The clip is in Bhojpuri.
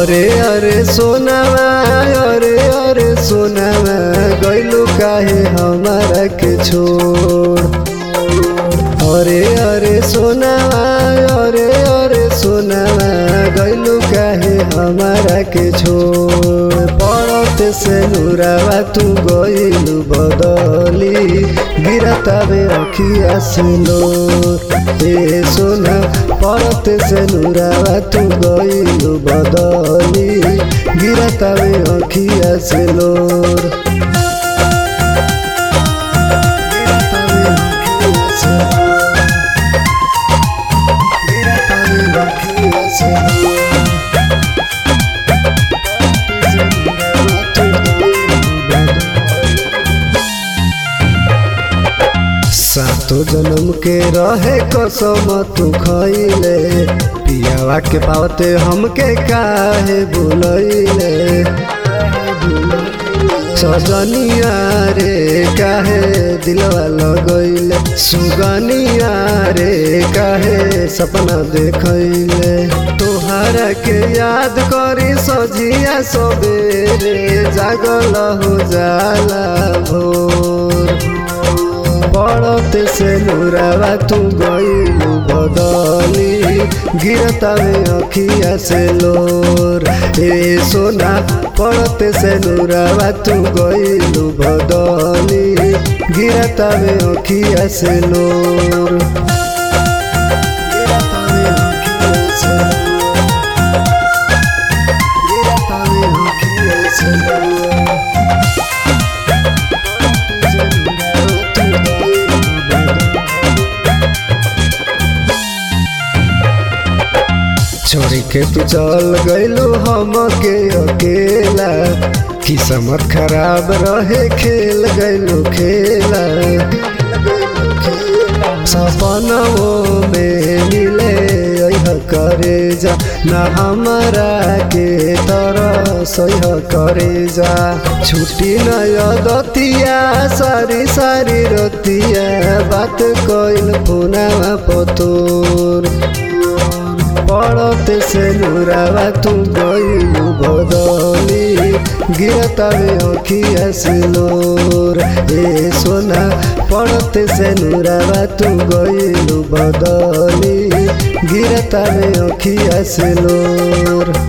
अरे अरे सोनावा अरे अरे सोनावा गैलू काहे हमारा के छोड़ अरे अरे सोनावा अरे अरे सोनावा गैलू काहे हमारा के छोड़ पड़त से नूरावा तू गइलू बदली गिरतावे अखिया से लो ए सोना पड़त से नूरावा तू गइलू बदली गिरतावे अखिया से लोर गिरतावे अखिया से गिरतावे अखिया से सातो जन्म के रहे कसम तू खैले पियावा के पावते हमके काहे बुलैले सजनिया रे काहे दिलवा लगैले सुगनिया रे काहे सपना देखैले तोहरा के याद करी सजिया सबेरे जागल हो जाला भोर पड़त से नूरावा तू गइलू बदली गिरतावे अखिया से लोर ए सोना पड़त से नूरावा तू गइलू बदली गिरतावे अखिया से लोर गिरतावे अखिया से गिरतावे अखिया से लोर छोड़ी के तू चल गइलो हमके अकेला किस्मत खराब रहे खेल गइलो खेला सपनों में मिले यह करे जा ना हमारा के तरह सह करे जा छुट्टी नया दतिया सारी सारी रतिया बात कइल फोनावा पतोर पड़त से नूरावा तू गइलू बदली गिरतावे अखिया से लोर ए सोना पड़त से नूरावा तू गइलू बदली गिरतावे अखिया से लोर